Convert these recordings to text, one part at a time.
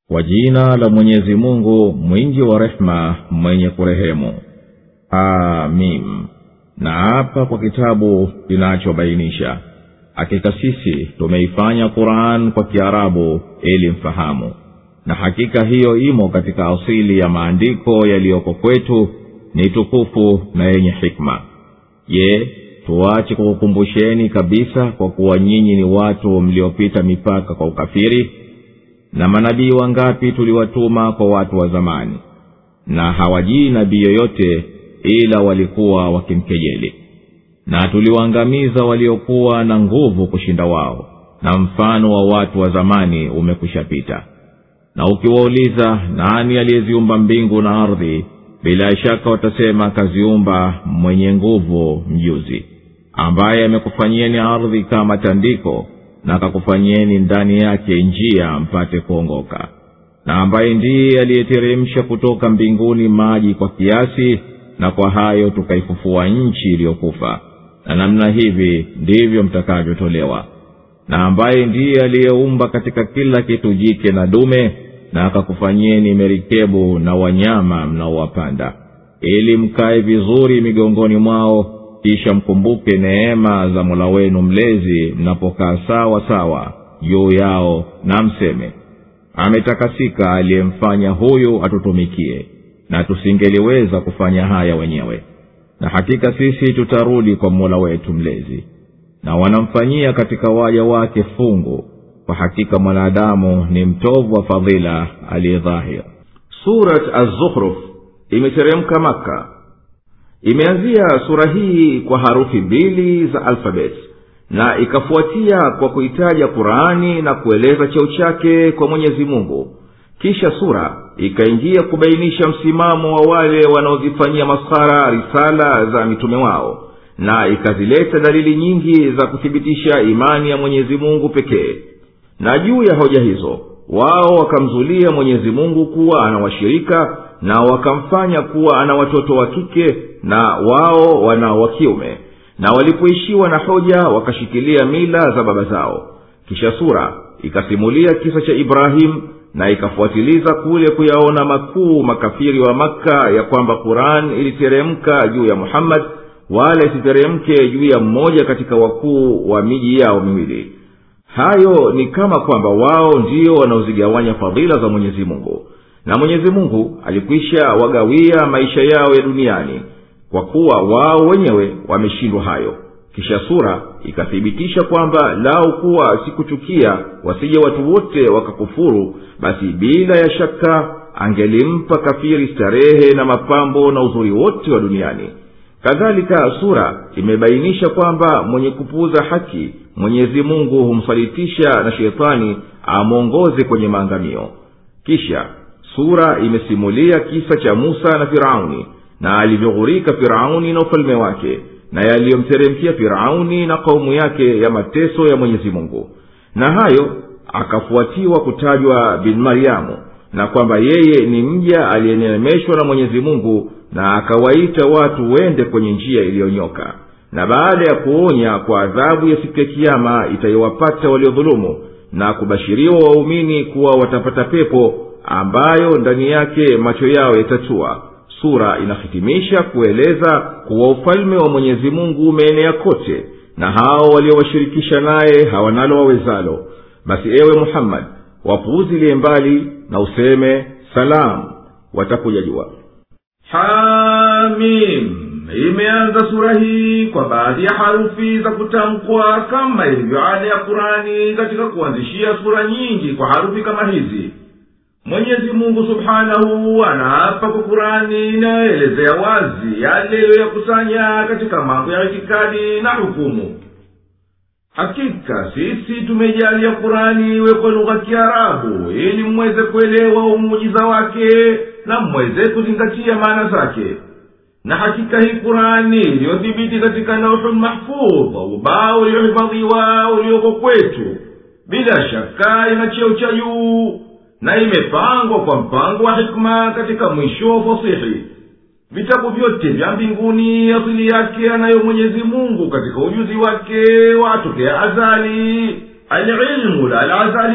kwa jina la mwenyezi mungu mwingi wa rehema mwenye kurehemu amim na hapa kwa kitabu kinachobainisha hakika sisi tumeifanya quran kwa kiarabu ili mfahamu na hakika hiyo imo katika asili ya maandiko yaliyoko kwetu ni tukufu na yenye hikma je tuache kukukumbusheni kabisa kwa kuwa nyinyi ni watu mliopita mipaka kwa ukafiri na manabii wangapi tuliwatuma kwa watu wa zamani na hawajii nabii yoyote ila walikuwa wakimkejeli na tuliwaangamiza waliokuwa na nguvu kushinda wao na mfano wa watu wa zamani umekwishapita na ukiwauliza nani aliyeziumba mbingu na ardhi bila shaka watasema kaziumba mwenye nguvu mjuzi ambaye amekufanyieni ardhi kama tandiko na akakufanyieni ndani yake njia mpate kuongoka na ambaye ndiye aliyeteremsha kutoka mbinguni maji kwa kiasi na kwa hayo tukaifufua nchi iliyokufa na namna hivi ndivyo mtakavyotolewa na ambaye ndiye aliyeumba katika kila kitu jike na dume na akakufanyieni merikebu na wanyama mnaowapanda ili mkae vizuri migongoni mwao kisha mkumbuke neema za mola wenu mlezi mnapokaa sawa sawa juu yao na mseme ametakasika aliyemfanya huyu atutumikie na tusingeliweza kufanya haya wenyewe na hakika sisi tutarudi kwa mola wetu mlezi na wanamfanyia katika waja wake fungu kwa hakika mwanadamu ni mtovu wa fadhila aliyedhahir surat az-zukhruf imeteremka maka imeanzia sura hii kwa harufi mbili za alfabeti na ikafuatia kwa kuitaja qurani na kueleza cheo chake kwa mwenyezi mungu kisha sura ikaingia kubainisha msimamo wa wale wanaozifanyia maskhara risala za mitume wao na ikazileta dalili nyingi za kuthibitisha imani ya mwenyezi mungu pekee na juu ya hoja hizo wao wakamzulia mwenyezi mungu kuwa ana washirika na wakamfanya kuwa ana watoto wa kike na wao wana wa kiume na walipoishiwa na hoja wakashikilia mila za baba zao kisha sura ikasimulia kisa cha ibrahimu na ikafuatiliza kule kuyaona makuu makafiri wa makka ya kwamba quran iliteremka juu ya muhammad wala isiteremke juu ya mmoja katika wakuu wa miji yao miwili hayo ni kama kwamba wao ndio wanaozigawanya fadhila za mwenyezi mungu na mwenyezi mungu alikwisha wagawia maisha yao ya duniani kwa kuwa wao wenyewe wameshindwa hayo kisha sura ikathibitisha kwamba lau kuwa sikuchukia wasije watu wote wakakufuru basi bila ya shaka angelimpa kafiri starehe na mapambo na uzuri wote wa duniani kadhalika sura imebainisha kwamba mwenye kupuuza haki mwenyezi mungu humsalitisha na shetani amwongoze kwenye maangamio kisha sura imesimulia kisa cha musa na firauni na alivyoghurika firauni na ufalme wake na yaliyomteremkia firauni na kaumu yake ya mateso ya mwenyezi mungu na hayo akafuatiwa kutajwa bin maryamu na kwamba yeye ni mja aliyeneemeshwa na mwenyezi mungu na akawaita watu wende kwenye njia iliyonyoka na baada ya kuonya kwa adhabu ya siku ya kiama itayowapata waliodhulumu na kubashiriwa waumini kuwa watapata pepo ambayo ndani yake macho yao yatatua sura inahitimisha kueleza kuwa ufalme wa mwenyezi mungu umeenea kote na hao waliowashirikisha naye hawanalo wawezalo basi ewe muhammadi wapuuzilie mbali na useme salamu watakuja jua hamim imeanza sura hii kwa baadhi ya harufi za kutamkwa kama ilivyo ada ya kurani katika kuanzishia sura nyingi kwa harufi kama hizi mwenyezi mungu subhanahu anaapa kwa kurani inayoelezea wazi yale iliyoyakusanya katika mambo ya itikadi na hukumu hakika sisi tumejalia kurani iwe kwa lugha kiarabu ili mweze kuelewa umujiza wake na mweze kuzingatia maana zake na hakika hii kurani iliyothibiti katika nauhu mahfudh ubao uliohifadhiwa ulioko kwetu bila shaka ina cheo cha juu na imepangwa kwa mpango wa hikma katika mwisho wa fasihi vitabu vyote vya mbinguni asili yake anayo mwenyezi mungu katika ujuzi wake watokea azali alilmu la alazali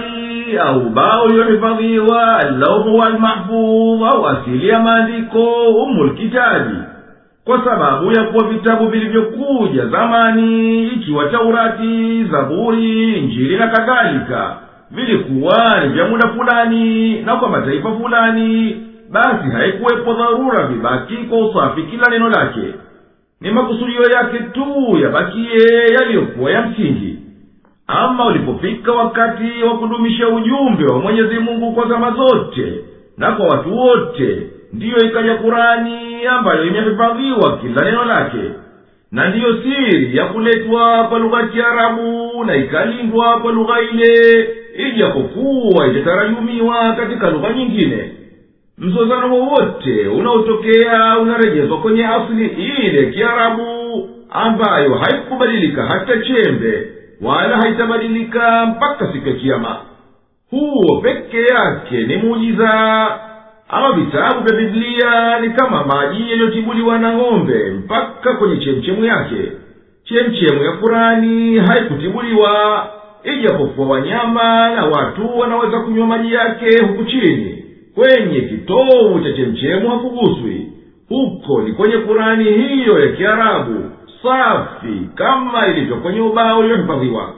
au ubao uliohifadhiwa allauhu walmahfudh au asili ya maandiko umulkitabi kwa sababu ya kuwa vitabu vilivyokuja zamani ikiwa taurati zaburi injili na kadhalika vilikuwa ni vya muda fulani na kwa mataifa fulani basi haikuwepo dharura vibaki kwa usafi kila neno lake ni makusudio yake tu yabakiye yaliyokuwa ya msingi ama ulipofika wakati wa kudumisha ujumbe wa mwenyezi mungu kwa zama zote na kwa watu wote ndiyo ikaja kurani ambayo imehifadhiwa kila neno lake na ndiyo siri ya kuletwa kwa lugha ya kiarabu na ikalindwa kwa lugha ile ijapokuwa itatarajumiwa katika lugha nyingine mzozano wowote unaotokea unarejezwa kwenye asili ile kiarabu ambayo haikubadilika hata chembe wala haitabadilika mpaka siku ya kiama huo peke yake ni muujiza ama vitabu vya biblia ni kama maji yaliyotibuliwa na ng'ombe mpaka kwenye chemchemu yake chemchemu ya kurani haikutibuliwa ijapokuwa wanyama na watu wanaweza kunywa maji yake huku chini kwenye kitovu cha chemchemu hakuguswi huko ni kwenye kurani hiyo ya kiarabu safi kama ilivyo kwenye ubao uliohifadhiwa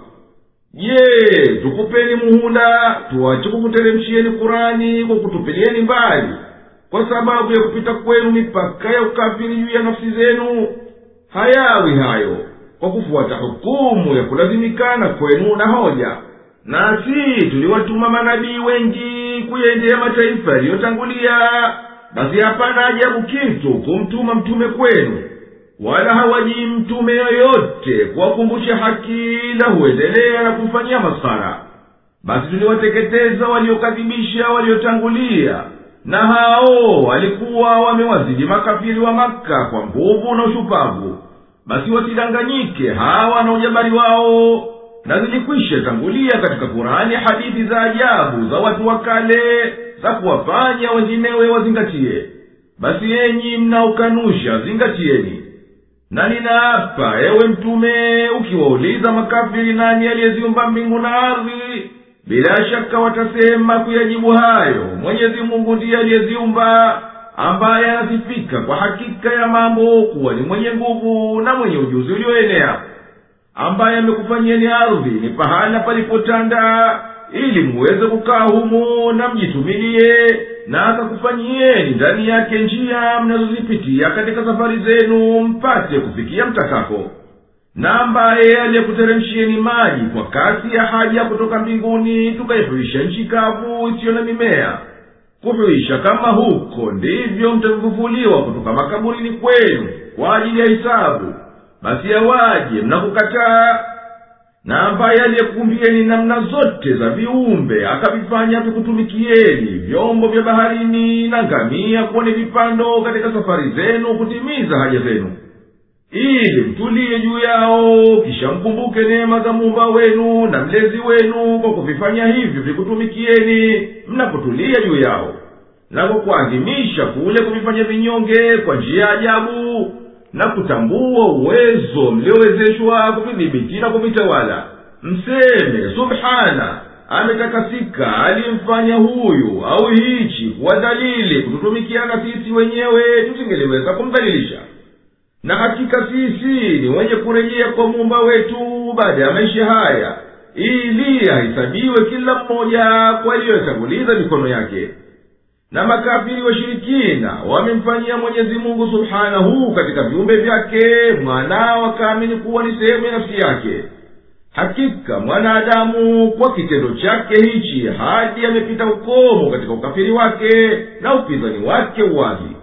je tukupeni muhula tuache kukuteremshieni kurani kwa kutupilieni mbali kwa sababu ya kupita kwenu mipaka ya ukafiri juu ya nafsi zenu hayawi hayo kwa kufuata hukumu ya kulazimikana kwenu na hoja nasi tuliwatuma manabii wengi kuyaendea mataifa yaliyotangulia basi hapana ajabu kitu kumtuma mtume kwenu wala hawajii mtume yoyote kuwakumbusha haki la huendelea na kumfanyia maskhara basi tuliwateketeza waliokadhibisha waliotangulia na hao walikuwa wamewazidi makafiri wa maka kwa nguvu na ushupavu basi wasidanganyike hawa na ujabari wao na zilikwisha tangulia katika kurani hadithi za ajabu za watu wa kale za kuwafanya wenginewe wazingatiye basi enyi mnaokanusha zingatieni na ninaapa ewe mtume ukiwauliza makafiri nani aliyeziumba mbingu na ardhi bila shaka watasema kuyajibu hayo mwenyezi mungu ndiye aliyeziumba ambaye anasifika kwa hakika ya mambo kuwa ni mwenye nguvu na mwenye ujuzi ulioenea ambaye amekufanyieni ardhi ni pahala palipotanda ili muweze kukaa humo na mjitumilie na akakufanyieni ndani yake njia mnazozipitia katika safari zenu mpate kufikia mtakako na ambaye aliyekuteremshieni maji kwa kasi ya haja kutoka mbinguni tukaihuisha nchi kavu isiyo na mimea kuhuisha kama huko ndivyo mtavifufuliwa kutoka makaburini kwenu kwa ajili ya hisabu basi awaje mnakukataa na ambaye aliyekuumbieni namna zote za viumbe akavifanya vikutumikieni vyombo vya baharini na ngamia kuwa ni vipando katika safari zenu kutimiza haja zenu ili mtuliye juu yao kisha mkumbuke neema za muumba wenu na mlezi wenu kwa kuvifanya hivyo vikutumikieni mnapotulia juu yao na kwa kuadhimisha kule kuvifanya vinyonge kwa njia ya ajabu na kutambua uwezo mliowezeshwa kuvidhibiti na kuvitawala mseme subhana ametakasika aliyemfanya huyu au hichi kuwa dalili kututumikiana sisi wenyewe tusingeliweza kumdhalilisha na hakika sisi ni wenye kurejea kwa muumba wetu baada ya maisha haya ili ahesabiwe kila mmoja kwa aliyoyatanguliza mikono yake na makafiri washirikina wamemfanyia mwenyezi mungu subhanahu katika viumbe vyake mwanao akaamini kuwa ni sehemu ya nafsi yake hakika mwanadamu kwa kitendo chake hichi hadi amepita ukomo katika ukafiri wake na upinzani wake uwazi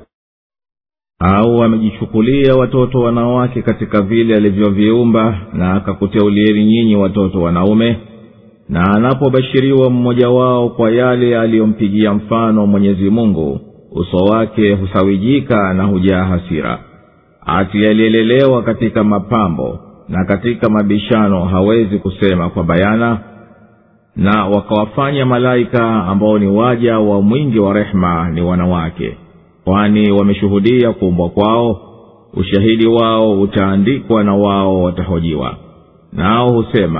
au amejichukulia watoto wanawake katika vile alivyoviumba na akakuteulieni nyinyi watoto wanaume na anapobashiriwa mmoja wao kwa yale aliyompigia mfano mwenyezi mungu uso wake husawijika na hujaa hasira ati aliyelelewa katika mapambo na katika mabishano hawezi kusema kwa bayana na wakawafanya malaika ambao ni waja wa mwingi wa rehema ni wanawake kwani wameshuhudia kuumbwa kwao ushahidi wao utaandikwa na wao watahojiwa nao husema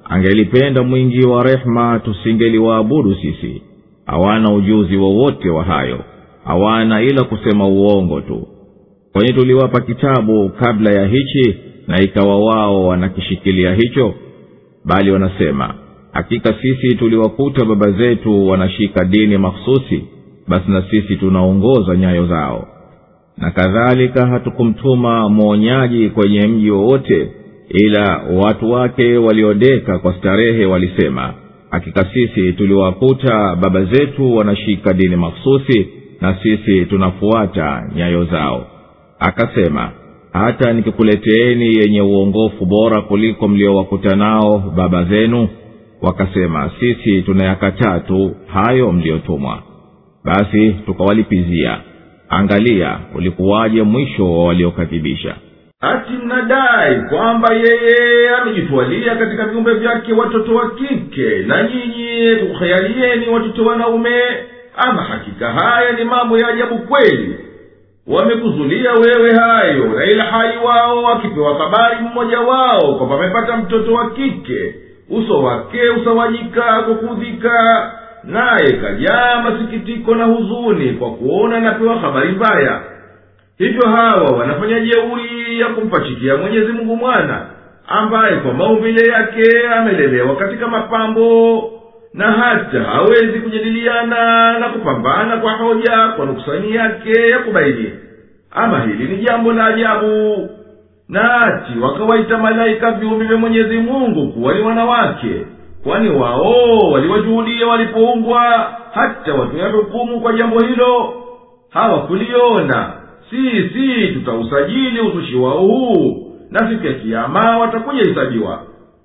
angelipenda mwingi wa rehema tusingeliwaabudu sisi hawana ujuzi wowote wa, wa hayo hawana ila kusema uongo tu kwani tuliwapa kitabu kabla ya hichi na ikawa wao wanakishikilia hicho bali wanasema hakika sisi tuliwakuta baba zetu wanashika dini makhususi basi na sisi tunaongoza nyayo zao na kadhalika hatukumtuma mwonyaji kwenye mji wowote ila watu wake waliodeka kwa starehe walisema hakika sisi tuliwakuta baba zetu wanashika dini makhususi na sisi tunafuata nyayo zao akasema hata nikikuleteeni yenye uongofu bora kuliko mliowakuta nao baba zenu wakasema sisi tunayakataa tu hayo mliyotumwa basi tukawalipizia angalia ulikuwaje mwisho wa waliokadhibisha ati mnadai kwamba yeye amejitwalia katika viumbe vyake watoto wa kike na nyinyi kukhayalieni watoto wanaume ama hakika haya ni mambo ya ajabu kweli wamekuzulia wewe hayo na ila hali wao wakipewa habari mmoja wao kwamba amepata mtoto wa kike uso wake usawajika kwa kuudhika naye kajaa masikitiko na huzuni kwa kuona anapewa habari mbaya hivyo hawa wanafanya jeuri ya kumpachikia mwenyezi mungu mwana ambaye kwa maumbile yake amelelewa katika mapambo na hata hawezi kujadiliana na kupambana kwa hoja kwa nukusani yake ya kubaini ama hili ni jambo la ajabu na ati wakawaita malaika viumbe vya mwenyezi mungu kuwa ni wanawake kwani wao waliwajuhudia walipoumbwa hata watoya hukumu kwa jambo hilo hawakuliona sisi tutausajili uzushi wao huu na siku ya kiama watakuja hisabiwa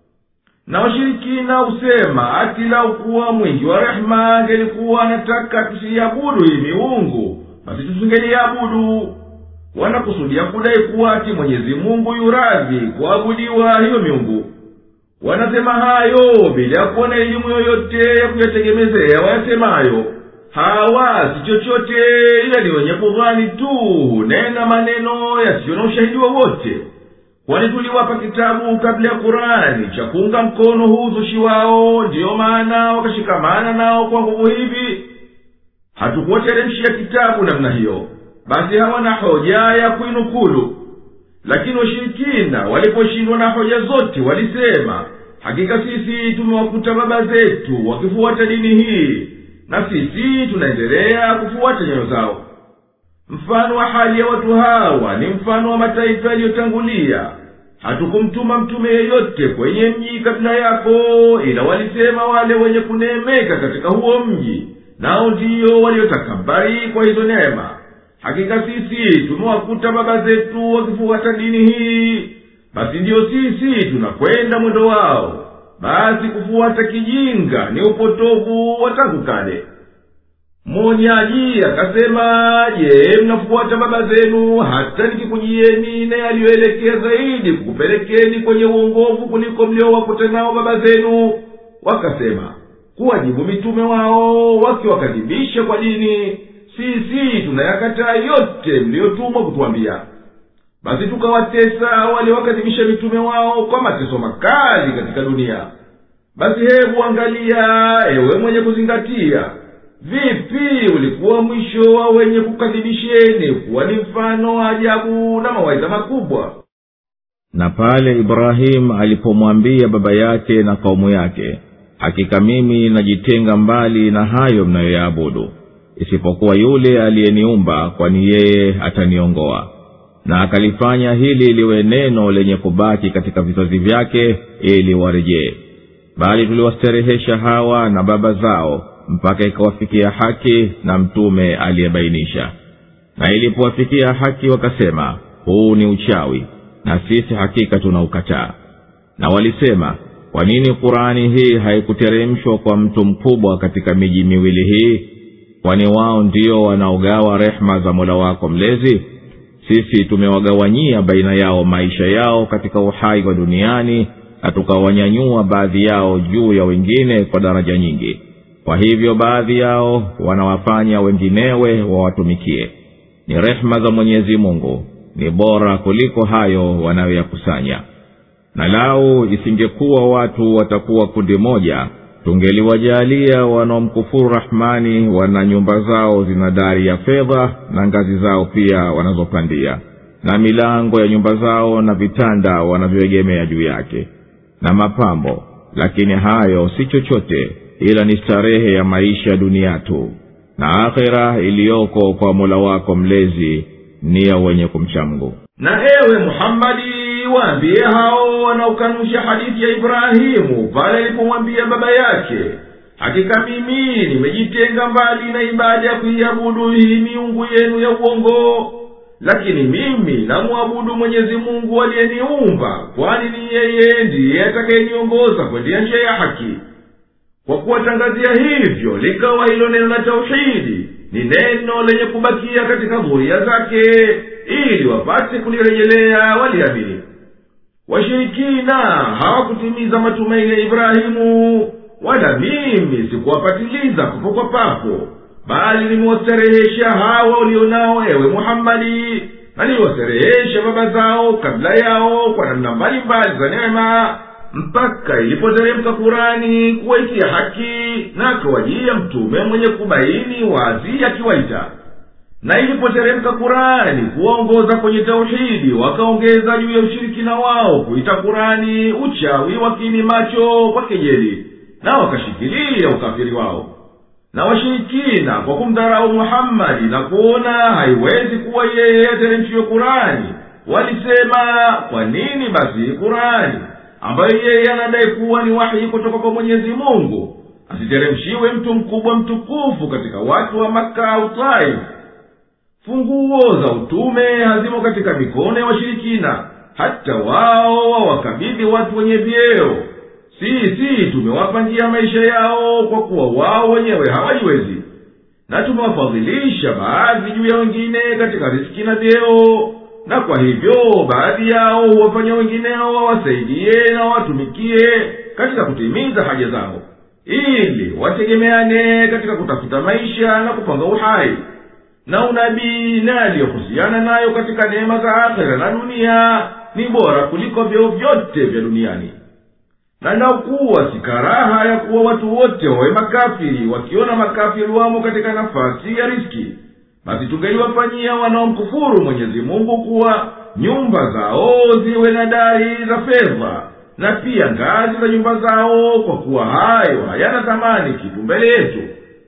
na washirikina husema ati lau kuwa mwingi wa rehema angelikuwa anataka tusiiabudu hii miungu basi tusingeliabudu wanakusudia kudai kuwa ati mwenyezi mungu yuradhi kuabudiwa hiyo miungu wanasema hayo bila ya kuwa na elimu yoyote ya kuyategemezea wayasemayo hawa si chochote ila ni wenye kudhani tu hunena maneno yasiyo na ushahidi wowote kwani tuliwapa kitabu kabla ya kurani cha kuunga mkono huu uzushi wao ndiyo maana wakashikamana nao kwa nguvu hivi hatukuwateremshia kitabu namna hiyo basi hawana hoja ya kuinukulu lakini washirikina waliposhindwa na hoja zote walisema hakika sisi tumewakuta baba zetu wakifuata dini hii na sisi tunaendelea kufuata nyayo zao mfano wa hali ya watu hawa ni mfano wa mataifa yaliyotangulia hatukumtuma mtume yeyote kwenye mji kabila yako ila walisema wale wenye kuneemeka katika huo mji nao ndiyo waliotakabari kwa hizo neema hakika sisi tumewakuta baba zetu wakifuata dini hii basi ndiyo sisi tunakwenda mwendo wao basi kufuata kijinga ni upotovu wa tangu kale mwonyaji akasema je mnafuata baba zenu hata nikikujieni na yaliyoelekea zaidi kukupelekeni kwenye uongovu kuliko mliowakuta nao baba zenu wakasema kuwajibu mitume wao wakiwakadhibisha kwa dini sisi tunayakataa yote mliyotumwa kutuambia basi tukawatesa waliowakadhibisha mitume wao kwa mateso makali katika dunia basi hebu angalia ewe mwenye kuzingatia vipi ulikuwa mwisho wa wenye kukadhibisheni kuwa ni mfano wa ajabu na mawaidha makubwa na pale ibrahimu alipomwambia baba yake na kaumu yake hakika mimi najitenga mbali na hayo mnayoyaabudu isipokuwa yule aliyeniumba kwani yeye ataniongoa na akalifanya hili liwe neno lenye kubaki katika vizazi vyake ili warejee bali tuliwasterehesha hawa na baba zao mpaka ikawafikia haki na mtume aliyebainisha na ilipowafikia haki wakasema huu ni uchawi na sisi hakika tunaukataa na walisema kwa nini qurani hii haikuteremshwa kwa mtu mkubwa katika miji miwili hii kwani wao ndio wanaogawa rehema za mola wako mlezi sisi tumewagawanyia baina yao maisha yao katika uhai wa duniani na tukawanyanyua baadhi yao juu ya wengine kwa daraja nyingi kwa hivyo baadhi yao wanawafanya wenginewe wawatumikie ni rehema za mwenyezi mungu ni bora kuliko hayo wanayoyakusanya na lau isingekuwa watu watakuwa kundi moja tungeliwajalia wanaomkufuru rahmani wana nyumba zao zina dari ya fedha na ngazi zao pia wanazopandia na milango ya nyumba zao na vitanda wanavyoegemea juu yake na mapambo lakini hayo si chochote ila ni starehe ya maisha dunia tu na akhira iliyoko kwa mola wako mlezi ni ya wenye kumcha mgu na ewe muhammadi waambie hao wanaokanusha hadithi ya ibrahimu pale alipomwambia baba yake hakika mimi nimejitenga mbali na ibada ya kuiabudu hii miungu yenu ya uongo lakini mimi namwabudu mwenyezi mungu aliyeniumba kwani ni yeye ndiye atakayeniongoza kwendea njia ya haki kwa kuwatangazia hivyo likawa hilo neno la tauhidi ni neno lenye kubakia katika dhuria zake ili wapate kulirejelea waliamini washirikina hawakutimiza matumaini ya ibrahimu wala mimi sikuwapatiliza papo kwa papo bali nimewastarehesha hawa ulionao ewe muhammadi na niliwastarehesha baba zao kabla yao kwa namna mbalimbali za neema mpaka ilipoteremka kurani kuwaitia haki na akawajia mtume mwenye kubaini wazi akiwaita na ilipoteremka kurani kuwaongoza kwenye tauhidi wakaongeza juu ya ushirikina wao kuita kurani uchawi wakini macho kwa kejeli na wakashikilia ukafiri wao na washirikina kwa kumdharau muhammadi na kuona haiwezi kuwa yeye ateremshiwe kurani walisema kwa nini basi kurani ambayo yeye anadai kuwa ni wahi kutoka kwa mwenyezi mungu asiteremshiwe mtu mkubwa mtukufu katika watu wa maka au taifu funguo za utume hazimo katika mikono ya washirikina hata wao wawakabidhi watu wenye vyeo sisi tumewapa njia maisha yao kwa kuwa wao wenyewe hawajiwezi na tumewafadhilisha baadhi juu ya wengine katika riski na vyeo na kwa hivyo baadhi yao huwafanya wengineo wawasaidie na wawatumikie katika kutimiza haja zao ili wategemeane katika kutafuta maisha na kupanga uhai na unabii na yaliyohusiana nayo katika neema za akhera na dunia ni bora kuliko vyeo vyote vya duniani na nakuwa si karaha ya kuwa watu wote wawe makafiri wakiona makafiri wamo katika nafasi ya riski basi tungeliwafanyia wanaomkufuru mwenyezi mungu kuwa nyumba zao ziwe na dari za fedha na pia ngazi za nyumba zao kwa kuwa hayo hayana thamani kitu mbele yetu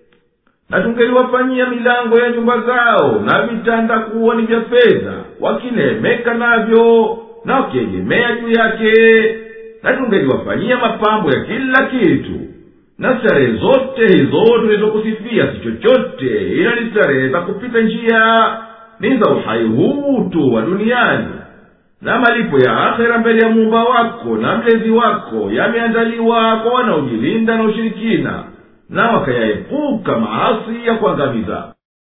na tungeliwafanyia milango ya nyumba zao na vitanda kuwa ni vya fedha wakineemeka navyo na wakiegemea juu yake na tungeliwafanyia mapambo ya kila kitu na starehe zote hizo tulizokusifia si chochote ila ni starehe za kupita njia ni za uhai huu tu wa duniani na malipo ya akhera mbele ya muumba wako na mlezi wako yameandaliwa kwa wanaojilinda na ushirikina na wakayaepuka maasi ya kuangamiza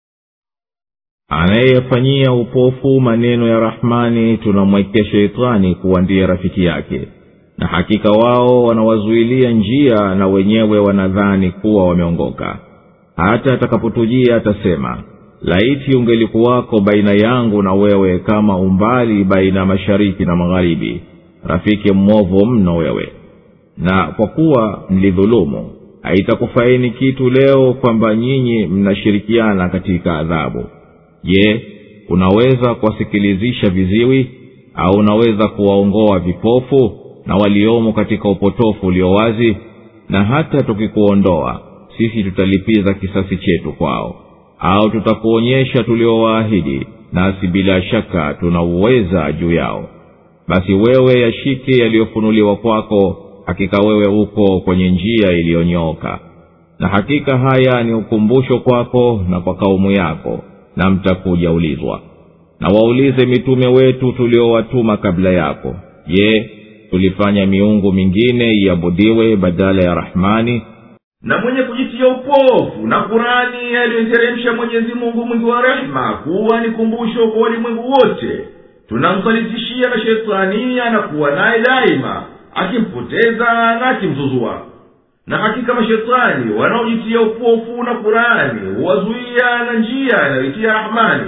anayeyafanyia upofu maneno ya rahmani tunamwekea sheitani kuwa ndiye rafiki yake na hakika wao wanawazuilia njia na wenyewe wanadhani kuwa wameongoka hata atakapotujia atasema laiti ungelikuwako baina yangu na wewe kama umbali baina ya mashariki na magharibi rafiki mwovu mno wewe na kwa kuwa mlidhulumu haitakufaini kitu leo kwamba nyinyi mnashirikiana katika adhabu je unaweza kuwasikilizisha viziwi au unaweza kuwaongoa vipofu na waliomo katika upotofu ulio wazi na hata tukikuondoa sisi tutalipiza kisasi chetu kwao au tutakuonyesha tuliowaahidi nasi bila shaka tunauweza juu yao basi wewe yashike yaliyofunuliwa kwako hakika wewe uko kwenye njia iliyonyooka na hakika haya ni ukumbusho kwako na kwa kaumu yako na mtakuja ulizwa na waulize mitume wetu tuliowatuma kabla yako je tulifanya miungu mingine iabudiwe badala ya rahmani na mwenye kujitia upofu na kurani aliyoiteremsha mwenyezi mungu mwingi wa rehema kuwa ni kumbusho kwa walimwengu wote tunamsalitishia na shetani anakuwa naye daima akimpoteza na akimzuzua na hakika mashetani wanaojitia upofu na kurani huwazuia na njia inayoitia rahmani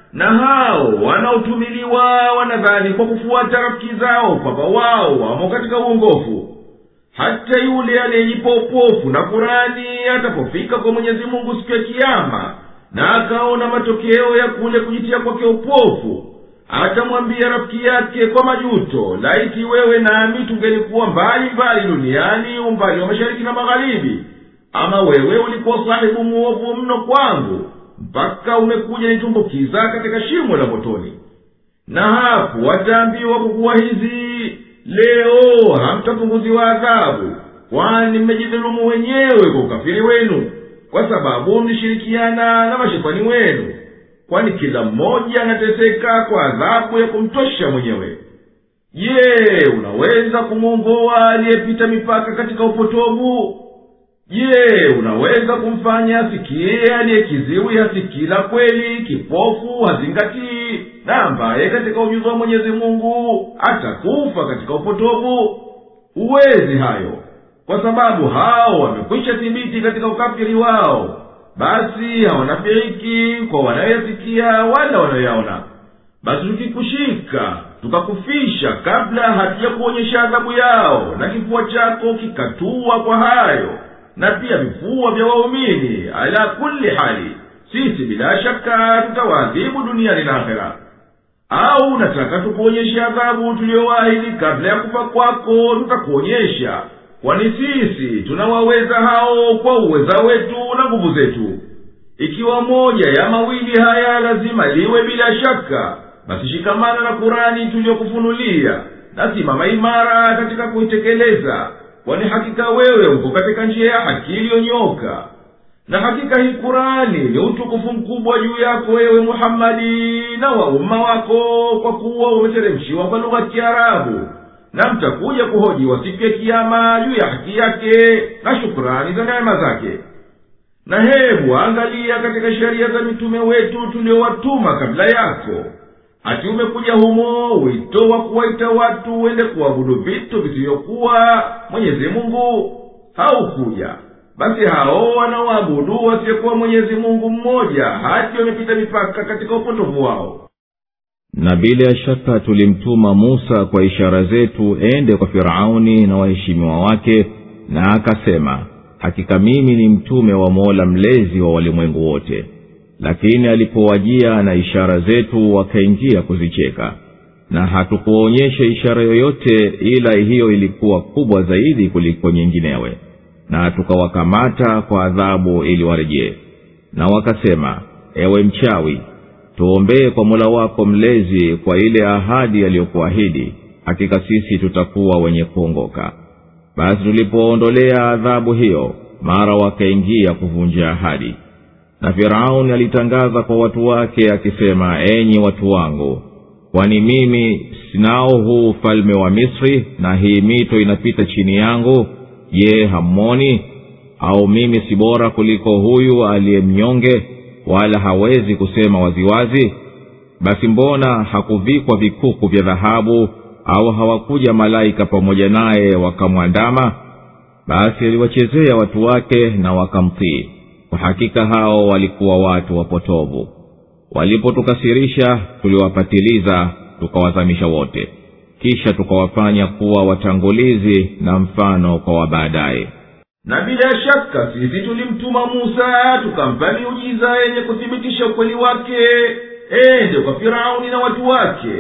na hao wanaotumiliwa wanadhani kwa kufuata rafiki zao kwamba wao wamo katika uongofu hata yule aliyejipa upofu na kurani atapofika kwa mwenyezi mungu siku ya kiama na akaona matokeo ya kule kujitia kwake upofu atamwambia rafiki yake kwa majuto laiti wewe nami tungelikuwa mbali mbali duniani umbali wa mashariki na magharibi ama wewe ulikuwa sahibu muovu mno kwangu mpaka umekuja nitumbukiza katika shimo la motoni na hapo wataambiwa kukuwa hizi leo hamtapunguziwa adhabu kwani mmejidhulumu wenyewe kwa ukafiri wenu kwa sababu mlishirikiana na mashetani wenu kwani kila mmoja anateseka kwa adhabu ya kumtosha mwenyewe je unaweza kumwongoa aliyepita mipaka katika upotovu je unaweza kumfanya asikie aliyekiziwi hasikii la kweli kipofu hazingatii na ambaye katika ujuzi wa mwenyezi mungu atakufa katika upotovu huwezi hayo kwa sababu hao wamekwisha thibiti katika ukafiri wao basi hawanafiriki kwa wanayoyasikia wala wanayoyaona basi tukikushika tukakufisha kabla hatujakuonyesha adhabu yao na kifua chako kikatua kwa hayo na pia vifua vya waumini ala kulli hali sisi bila shaka tutawaadhibu duniani na akhera au unataka tukuonyeshe adhabu tuliyowaahidi kabla ya kufa kwako tutakuonyesha kwani sisi tunawaweza hao kwa uweza wetu na nguvu zetu ikiwa moja ya mawili haya lazima liwe bila shaka basi shikamana na kurani tuliyokufunulia na simama imara katika kuitekeleza kwani hakika wewe uko katika njia ya haki iliyonyoka na hakika hii kurani ni utukufu mkubwa juu yako wewe muhammadi na wa umma wako kwa kuwa umeteremshiwa kwa lugha ya kiarabu na mtakuja kuhojiwa siku ya kiama juu ya haki yake na shukurani za neema zake na hebu angalia katika sheria za mitume wetu tuliowatuma kabla yako ati umekuja humo wito wa kuwaita watu wende kuabudu vitu visivyokuwa mwenyezi mungu haukuja basi hao wanaoabudu wasiyekuwa mwenyezi mungu mmoja hati wamepita mipaka katika upotovu wao na bila ya shaka tulimtuma musa kwa ishara zetu ende kwa firauni na waheshimiwa wake na akasema hakika mimi ni mtume wa mola mlezi wa walimwengu wote lakini alipowajia na ishara zetu wakaingia kuzicheka na hatukuonyesha ishara yoyote ila hiyo ilikuwa kubwa zaidi kuliko nyinginewe na tukawakamata kwa adhabu ili warejee na wakasema ewe mchawi tuombee kwa mola wako mlezi kwa ile ahadi aliyokuahidi hakika sisi tutakuwa wenye kuongoka basi tulipoondolea adhabu hiyo mara wakaingia kuvunja ahadi na firauni alitangaza kwa watu wake akisema enyi watu wangu kwani mimi sinao huu ufalme wa misri na hii mito inapita chini yangu je hammoni au mimi si bora kuliko huyu aliye mnyonge wala hawezi kusema waziwazi basi mbona hakuvikwa vikuku vya dhahabu au hawakuja malaika pamoja naye wakamwandama basi aliwachezea watu wake na wakamtii kwa hakika hao walikuwa watu wapotovu walipotukasirisha tuliwapatiliza tukawazamisha wote kisha tukawafanya kuwa watangulizi na mfano kwa wabaadaye na bila shaka sisi tulimtuma musa tukampa miujiza yenye kuthibitisha ukweli wake ende kwa firauni na watu wake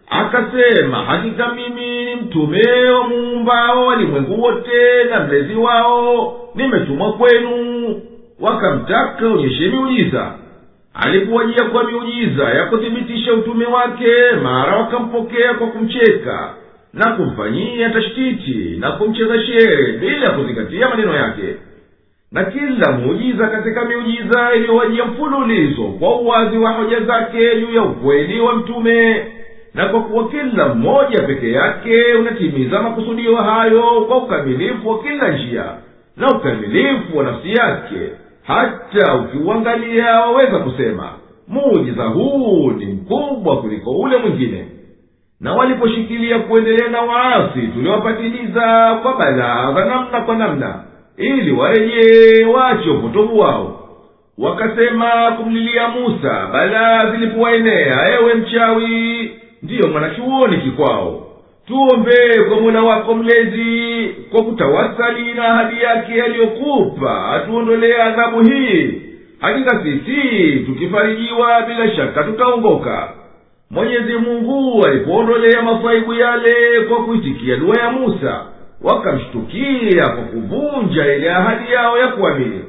akasema hakika mimi ni mtume wa muumbao walimwengu wote na mlezi wao nimetumwa kwenu wakamtaka onyeshe miujiza alipowajia kwa miujiza ya kuthibitisha utume wake mara wakampokea kwa kumcheka na kumfanyia tashtiti na kumcheza shere bila ya kuzingatia maneno yake na kila muujiza katika miujiza iliyowajia mfululizo kwa uwazi wa hoja zake juu ya ukweli wa mtume na kwa kuwa kila mmoja peke yake unatimiza makusudio hayo kwa ukamilifu wa kila njia na ukamilifu wa nafsi yake hata ukiuangalia waweza kusema muujiza huu ni mkubwa kuliko ule mwingine na waliposhikilia kuendelea na waasi tuliwapatiliza kwa balaa za namna kwa namna ili warejee wache upotovu wao wakasema kumlilia musa balaa zilipowaenea ewe mchawi ndiyo mwanachuoni kikwao tuombee kwa mola wako mlezi kwa kutawasali na ahadi yake aliyokupa atuondolee adhabu hii hakika sisi tukifarijiwa bila shaka tutaongoka mwenyezi mungu alipoondolea masaibu yale kwa kuitikia dua ya musa wakamshtukia kwa kuvunja ile ahadi yao ya kuamini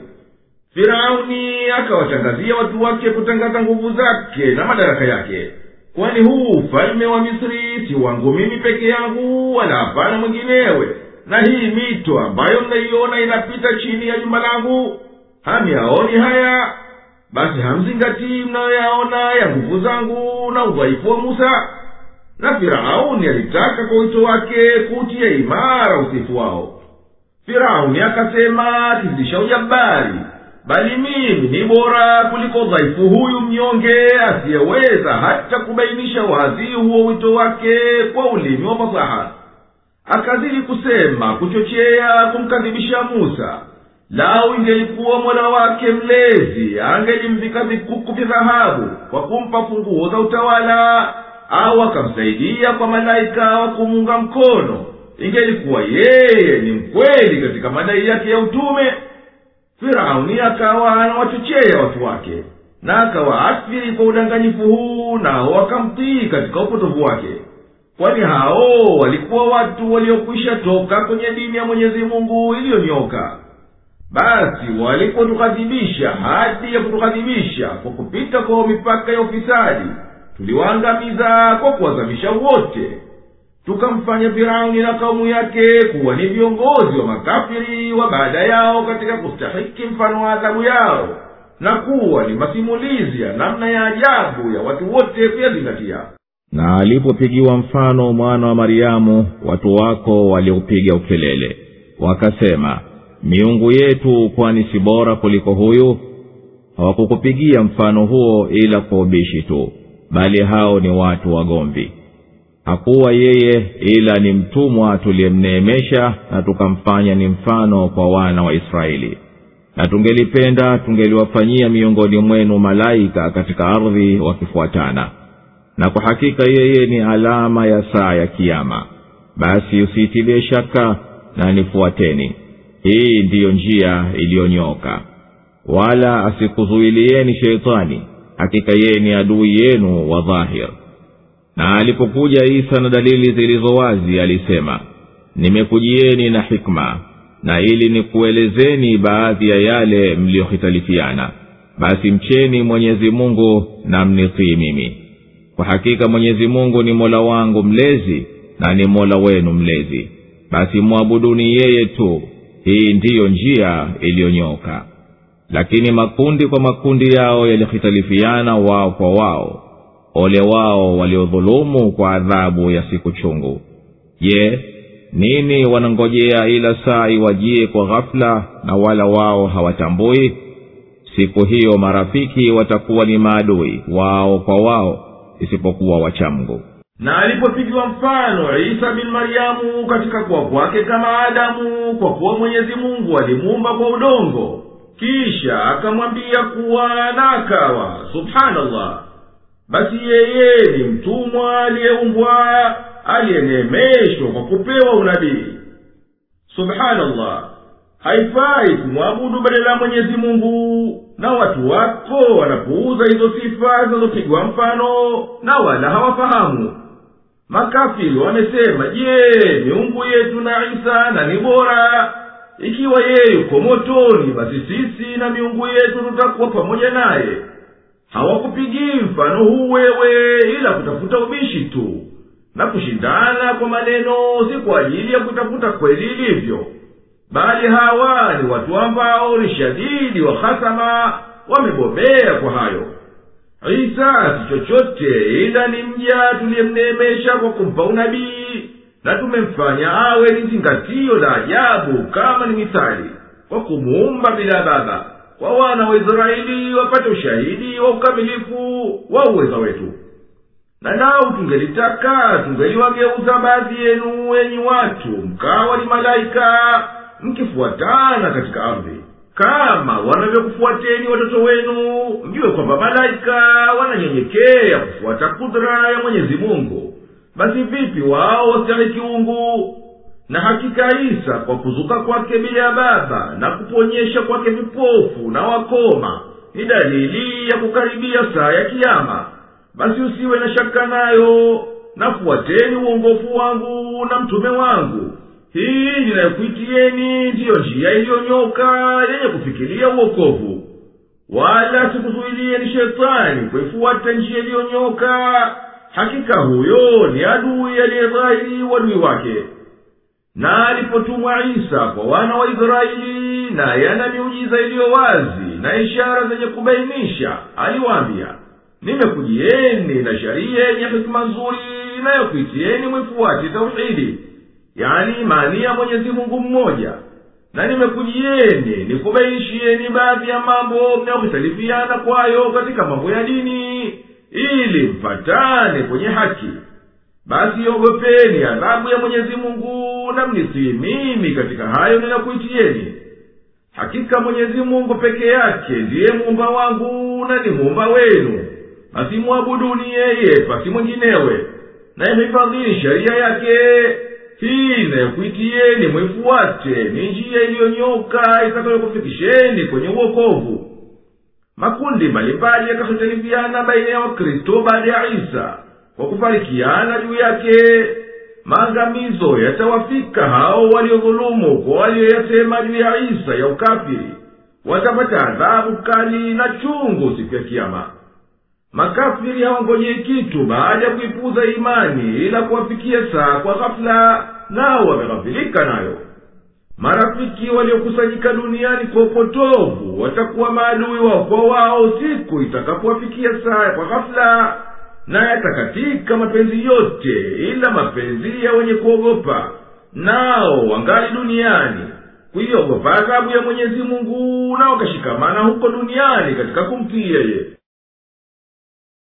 firauni akawatangazia watu wake kutangaza nguvu zake na madaraka yake kwani huu ufalme wa misri si wangu mimi peke yangu wala hapana mwinginewe na hii mito ambayo mnaiona inapita chini ya jumba langu hamyaoni haya basi hamzingatii mnayoyaona ya nguvu zangu na udhaifu wa musa na firauni alitaka kwa wito wake kutia imara usifu wao firauni akasema akizidisha ujabari bali mimi ni bora kuliko dhaifu huyu mnyonge asiyeweza hata kubainisha wazi huo wito wake kwa ulimi wa fasaha akazidi kusema kuchochea kumkadhibisha musa lau ingelikuwa mola wake mlezi angelimvika vikuku vya dhahabu kwa kumpa funguo za utawala au akamsaidia kwa malaika wa kumuunga mkono ingelikuwa yeye ni mkweli katika madai yake ya utume firauni akawa anawachochea watu wake na akawaathiri kwa udanganyifu huu nao wakamtii katika upotovu wake kwani hao walikuwa watu waliokwisha toka kwenye dini ya mwenyezi mungu iliyonyoka basi walipotughadhibisha hadi ya kutughadhibisha kwa kupita kwa mipaka ya ufisadi tuliwaangamiza kwa kuwazamisha wote tukamfanya firauni na kaumu yake kuwa ni viongozi wa makafiri wa baada yao katika kustahiki mfano wa adhabu yao na kuwa ni masimulizi ya namna ya ajabu ya watu wote kuyazingatia na alipopigiwa mfano mwana wa mariamu watu wako waliupiga ukelele wakasema miungu yetu kwani si bora kuliko huyu hawakukupigia mfano huo ila kwa ubishi tu bali hao ni watu wagomvi hakuwa yeye ila ni mtumwa tuliyemneemesha na tukamfanya ni mfano kwa wana wa israeli na tungelipenda tungeliwafanyia miongoni mwenu malaika katika ardhi wakifuatana na kwa hakika yeye ni alama ya saa ya kiama basi usiitilie shaka na nifuateni hii ndiyo njia iliyonyoka wala asikuzuilieni sheitani hakika yeye ni adui yenu wa dhahir na alipokuja isa na dalili zilizo wazi alisema nimekujieni na hikma na ili nikuelezeni baadhi ya yale mliyohitalifiana basi mcheni mwenyezi mungu na mnitii mimi kwa hakika mwenyezi mungu ni mola wangu mlezi na ni mola wenu mlezi basi mwabuduni yeye tu hii ndiyo njia iliyonyoka lakini makundi kwa makundi yao yalihitalifiana wao kwa wao ole wao waliodhulumu kwa adhabu ya siku chungu je nini wanangojea ila saa iwajie kwa ghafula na wala wao hawatambui siku hiyo marafiki watakuwa ni maadui wao kwa wao isipokuwa wachamgu na alipopigiwa mfano isa bin maryamu katika kuwa kwake kama adamu kwa kuwa mwenyezi mungu alimuumba kwa udongo kisha akamwambia kuwa na akawa subhanallah basi yeye ni mtumwa aliyeumbwa aliyeneemeshwa kwa kupewa unabii subhanallah haifai kumwabudu badala ya mwenyezi mungu na watu wako wanapuuza hizo sifa zinazopigwa mfano na wala hawafahamu makafiri wamesema je miungu yetu na isa na ni bora ikiwa yeye yuko motoni basi sisi na miungu yetu tutakuwa pamoja naye hawakupigii mfano huu wewe ila kutafuta ubishi tu na kushindana kwa maneno si kwa ajili ya kutafuta kweli ilivyo bali hawa ni watu ambao ni shadidi wa hasama wamebobea kwa hayo isa si chochote ila ni mja tuliyemneemesha kwa kumpa unabii na tumemfanya awe ni zingatio la ajabu kama ni mithali kwa kumuumba bila baba kwa wana wa israeli wapate ushahidi wa ukamilifu wa uweza wetu na nao tungelitaka tungeliwageuza baadhi yenu enyi watu mkawa ni malaika mkifuatana katika ardhi kama wanavyokufuateni watoto wenu mjue kwamba malaika wananyenyekea kufuata kudra ya mwenyezi mungu basi vipi wao wastahiki ungu na hakika isa kwa kuzuka kwake bila ya baba na kuponyesha kwake vipofu na wakoma ni dalili ya kukaribia saa ya kiama basi usiwe na shaka nayo nafuateni uongofu wangu na mtume wangu hii ninayokuitieni ndiyo njia iliyonyoka yenye kufikiria uokovu wala sikuzuilieni shetani kuifuata njia iliyonyoka hakika huyo ni adui aliyedhahiri uadui wake na alipotumwa isa kwa wana wa israeli naye ana miujiza iliyo wazi na ishara zenye kubainisha aliwaambia nimekujieni na sharia yenye hikima nzuri inayokuitieni mwifuati tauhidi yani imani ya mwenyezi mungu mmoja na nimekujieni nikubainishieni baadhi ya mambo mnayohitalifiana kwayo katika mambo ya dini ili mpatane kwenye haki basi ogopeni adhabu ya mwenyezi mungu na mnisii mimi katika hayo ninakuitieni hakika mwenyezi mungu peke yake ndiye muumba wangu na ni muumba wenu basi mwabuduni yeye pasi mwinginewe naihifadhini sheria yake hii inayokuitieni mwifuate ni njia iliyonyoka itakayokufikisheni kwenye uokovu makundi mbalimbali yakahitalifiana baina ya wakristo baada ya isa kwa kufarikiana juu yake maangamizo yatawafika hao waliodhulumu kwa walioyasema juu ya isa ya ukafiri watapata adhabu kali na chungu siku ya kiama makafiri hawangojei kitu baada ya kuipuza imani ila kuwafikia saa kwa ghafula nao wameghafilika nayo marafiki waliokusanyika duniani kwa upotovu watakuwa maadui wao kwa wao siku itakapowafikia saa kwa ghafula na yatakatika mapenzi yote ila mapenzi ya wenye kuogopa nao wangali duniani kuiogopa adhabu ya mwenyezi mungu na wakashikamana huko duniani katika kumtii yeye